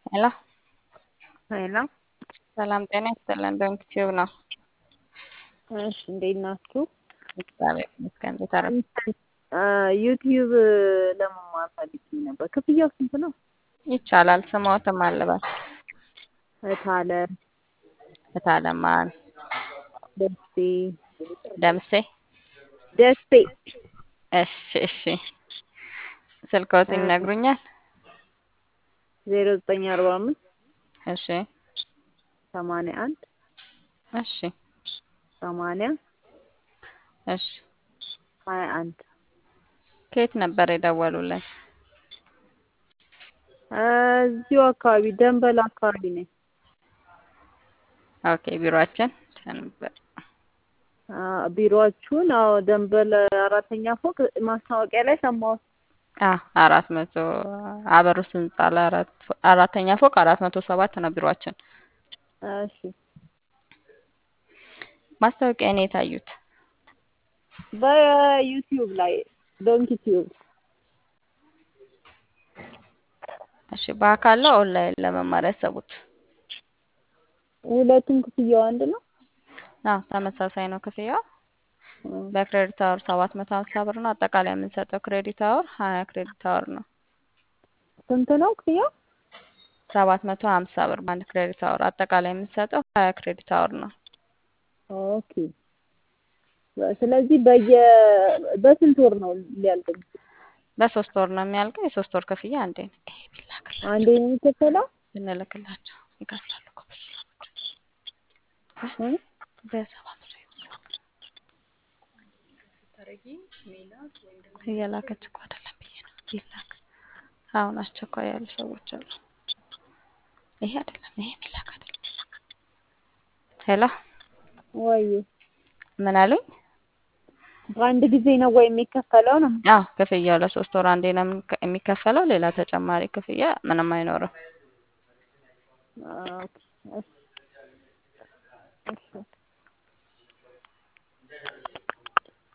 ሄሎ ሄሎ ሰላም ጤና ይስጥልን። ዶንክ ቲዩብ ነው። እሺ እንዴት ናችሁ? እግዚአብሔር ይመስገን። እንዴት አረ ዩቲዩብ ለመማር ፈልጌ ነበር። ክፍያው ስንት ነው? ይቻላል። ስሞትም አለበት እታለ እታለማን ደሴ ደምሴ ደሴ እሺ እሺ። ስልክዎት ይነግሩኛል? ዜሮ ዘጠኝ አርባ አምስት እሺ ሰማንያ አንድ እሺ ሰማንያ እሺ። ሀያ አንድ ከየት ነበር የደወሉልን? እዚሁ አካባቢ ደንበል አካባቢ ነኝ። ኦኬ ቢሮአችን ነበር። ቢሮአችሁን? አዎ ደንበል አራተኛ ፎቅ ማስታወቂያ ላይ ሰማሁት። አራት መቶ አበሩስ ህንጻ ላይ አራት አራተኛ ፎቅ አራት መቶ ሰባት ነው ቢሮአችን። እሺ ማስታወቂያ ነው የታዩት? በዩቲዩብ ላይ ዶንኪ ቲዩብ። እሺ በአካል ነው ኦንላይን ለመማር ያሰቡት? ሁለቱም ክፍያው አንድ ነው? አዎ ተመሳሳይ ነው ክፍያው። በክሬዲት አወር ሰባት መቶ ሀምሳ ብር ነው። አጠቃላይ የምንሰጠው ክሬዲት አወር ሀያ ክሬዲት አወር ነው። ስንት ነው ክፍያው? ሰባት መቶ ሀምሳ ብር በአንድ ክሬዲት አወር። አጠቃላይ የምንሰጠው ሀያ ክሬዲት አወር ነው። ኦኬ ስለዚህ በየ በስንት ወር ነው ሊያልቅ? በሶስት ወር ነው የሚያልቀው። የሶስት ወር ክፍያ አንዴ ነው። ይሄ ቢላክላቸው አንዴ ነው የሚከፈለው? ብንልክላቸው ይከፍላሉ እኮ በሰባ ብር እየላከች እኮ አይደለም ብዬ ነው። ይላክ አሁን አስቸኳይ ያሉ ሰዎች አሉ። ይሄ አይደለም ይሄ የሚላክ አይደለም። ሄሎ ወይ ምን አሉኝ? በአንድ ጊዜ ነው ወይ የሚከፈለው ነው? አዎ ክፍያው ለሶስት ወር አንዴ ነው የሚከፈለው። ሌላ ተጨማሪ ክፍያ ምንም አይኖርም። ኦኬ እሺ